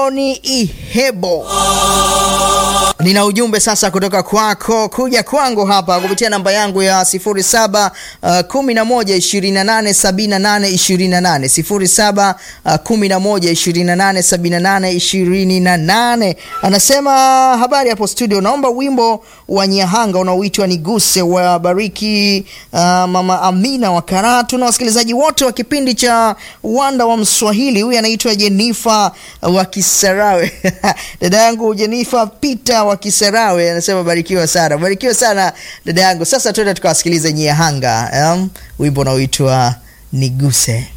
Johni Ihebo. Nina ujumbe sasa kutoka kwako kuja kwangu hapa kupitia namba yangu ya 07 uh, 11 28 78 28 07 uh, 11 28 78 28. Anasema habari hapo studio, naomba wimbo wa Nyahanga unaoitwa Niguse wa Bariki uh, mama Amina wa Karatu na wasikilizaji wote wa kipindi cha Wanda wa Mswahili. Huyu anaitwa Jenifa wa Kisarawe dada yangu Jenifa Peter wa Kisarawe anasema barikiwa sana, barikiwa sana dada yangu. Sasa tuende tukawasikilize Nyahanga, um, wimbo unaoitwa Niguse.